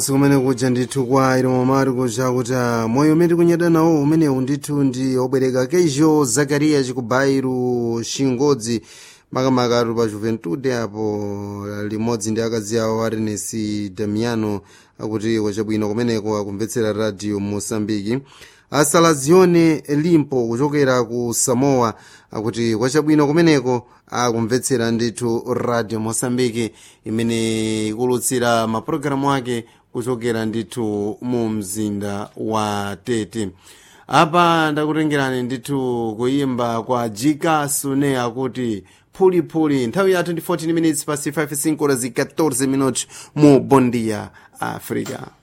kumene kuja ndithu kwa ilomo mari kuja kuti ah, moyo umene tikunyada nawo umenewu ndithu ndi obwereka keijo zakariya chikubairu shingodzi makamaka pa juventude apo limodzi ndi akazi awo arenesi damiano akuti kwachabwino kumeneko akumvetsera radio mosambiki asalazione limpo kuchokera ku samoa akuti kwachabwino kumeneko akumvetsera ndithu radio mosambiki imene ikulutsira mapulogalamu ake kuchokera ndithu mu mzinda wa tete apa ndakutengerani ndithu kuyimba kwa jika sune akuti phulipuli nthawi ya 2014 minutes pasi 5 5 14 minutos mu bondia africa